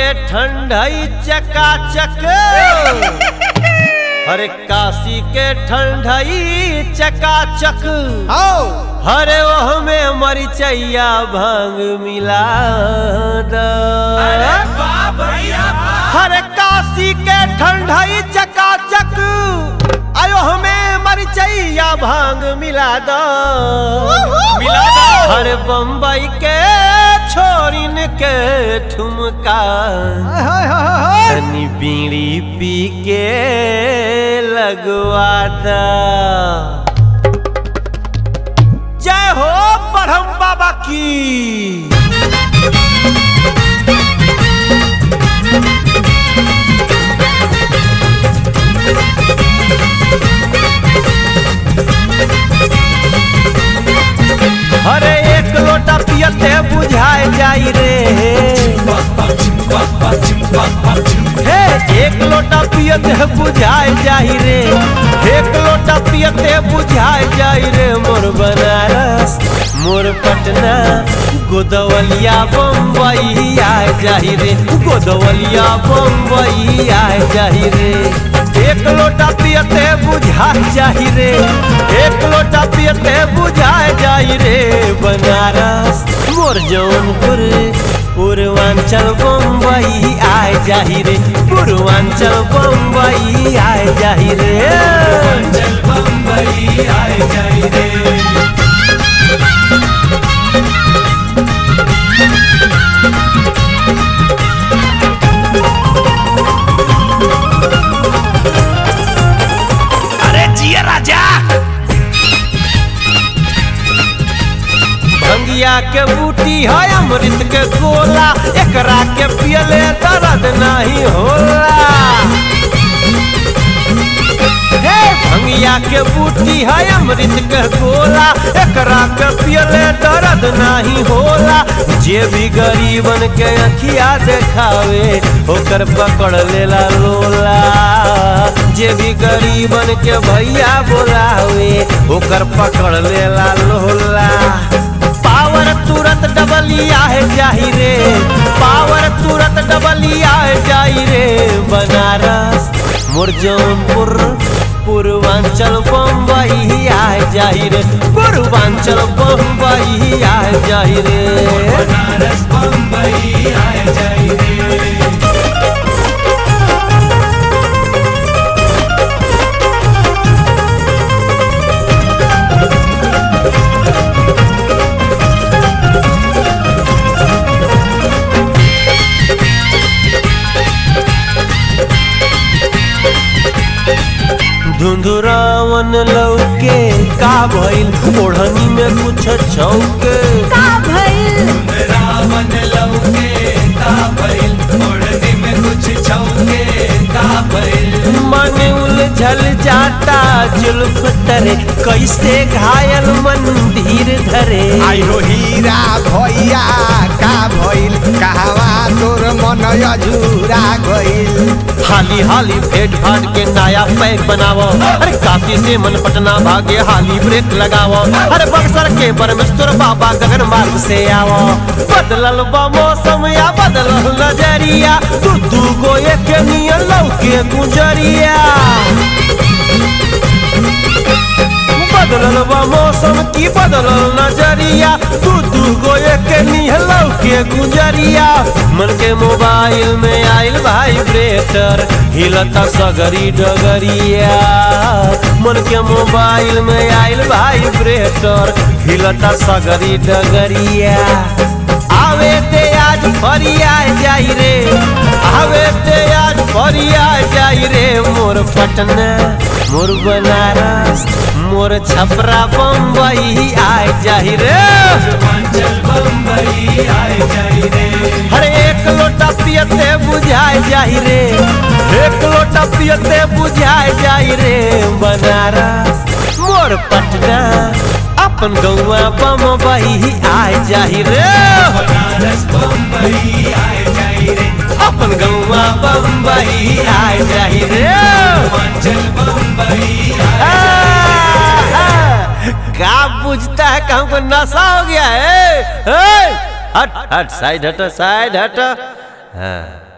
ठंडई चकाचक हरे काशी के ठंडई चकाचक आओ हरे ओह में मरिचैया भांग मिला द हरे काशी के ठंडई चकाचक आयो हमें मरिचैया भांग मिला दो मिला दो। हरे बम्बई के छोरिन के ठुमका हाय हाय हाय हाय तनी बीड़ी पी के लगवा दा जय हो ब्रह्म बाबा की अरे एक लोटा पियते बुझाए जाई रे हे एक लोटा पियते बुझाए जाई रे एक लोटा पियते बुझाए जाई रे मोर बनारस मोर पटना गोदवलिया बम्बई आए जाई रे गोदवलिया बम्बई आए जाई रे एक लोटा पियते बुझाए जाई रे एक लोटा पियते बुझाए जाई रे बनारस मोर जौनपुर पूर्वांचल बम्बई आए जाही रे पूर्वांचल बम्बई आए जाही रे अरे जिया राजा भंगिया के बूटी है अमृत के गोला एकरा के पियले दर्द नहीं होला हे भंगिया के बूटी है अमृत के गोला एकरा के पियले दर्द नहीं होला जे भी गरीबन के अखिया देखावे ओकर पकड़ लेला लोला जे भी गरीबन के भैया बोलावे ओकर पकड़ लेला लोला पावर तुरंत डबलिया है जाही रे पावर तुरंत डबलिया है जाही रे बनारस मोर जौनपुर पूर्वांचल बम्बई आए जाही रे पूर्वांचल बम्बई आए जाही रे धुंधुरावन लौके का भइल ओढ़नी में कुछ छौके का भइल रावण लौके का भइल ओढ़नी में कुछ छौके का भइल मन उलझल जाता जुल्फ तरे कैसे घायल मंदिर धरे आई हो हीरा भैया का भइल कहवा तोर मन अजूरा गइल हाली हाली भेंट भाट के नया पैक बनावो अरे काशी से मन पटना भागे हाली ब्रेक लगावो अरे बक्सर के परमेश्वर बाबा गगन मार्ग से आवो बदलल बा मौसम या बदलल नजरिया दू दू गो एक नियन लौके गुजरिया बदलल बा मौसम की बदलल नजरिया दू दू गो एक निहलौ के गुजरिया मन के मोबाइल में आइल वाइब्रेटर हिलता सगरी डगरिया मन के मोबाइल में आइल वाइब्रेटर हिलता सगरी डगरिया आवे ते आज फरिया जाई रे आवे ते आज फरिया जाई रे मोर पटना मोर बनारस मोर छपरा बम्बई आए जाही रे पूर्वांचल बम्बई आए जाई रे हर एक लोटा पियते बुझाए जाही रे एक लोटा पियते बुझाए जाई रे बनारस मोर पटना अपन गौआ बम्बई आए जाही रे बनारस बम्बई आए जाई रे अपन गौआ बम्बई आए जाही रे पूर्वांचल बम्बई आए आ, आ, का बुझता है कि हमको नशा हो गया है, है? हट हट साइड हट साइड हट हाँ